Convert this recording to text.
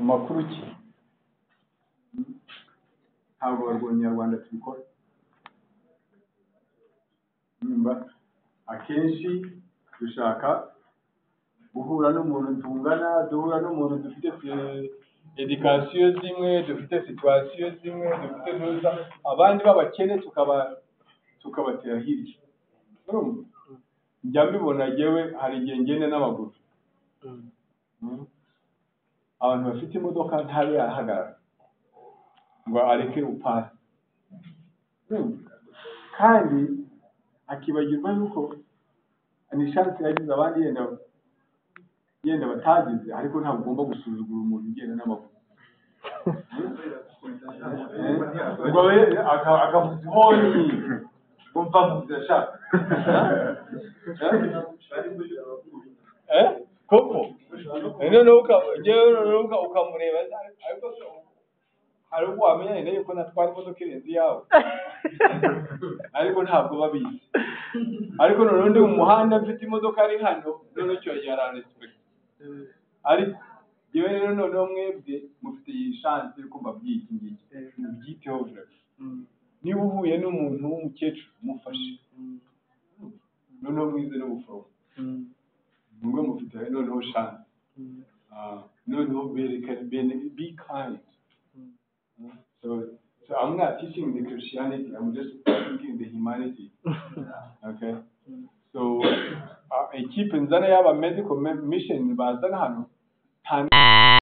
amakuru ki ntabwo abarwanyi nyarwanda tubikora nyumva akenshi dushaka guhura n'umuntu tungana duhura n'umuntu dufite edikasiyo zimwe dufite situwasiyo zimwe dufite ntuza abandi b'abakene tukaba tukabatera hirya urumva njya mbibona jyewe hari igihe ngenda n'amaguru abantu bafite imodoka ntabe yahagarara ngo areke upasi kandi akibagirwa yuko ni shansi yagize abandi yenda yenda batagize ariko ntabwo ugomba gusuzugura umuntu ugenda n'amaguru ngo we akavuza ihoni ngo mva mvuze sha Eh? koko noneho ukagewe noneho ukamureba ariko se hari ubwo wamenya yenda yuko natwara imodoka irenze iyawe ariko ntabwo babizi ariko noneho ndi mu muhanda mfite imodoka ari hano noneho icyo gihe ararespekita ariko yewe rero noneho mwebwe mufite iyi shansi y'uko mbabwiye iki ngiki mubyiteho rero niba uhuye n'umuntu w'umukecuru mufashe noneho mwize n'ubuforomo mube mufite noneho shansi noneho berekane be kind so so I'm not teaching the Christianity I'm just teaching the humanity okay so uh, ikipe nzana y'aba medical mission bazana hano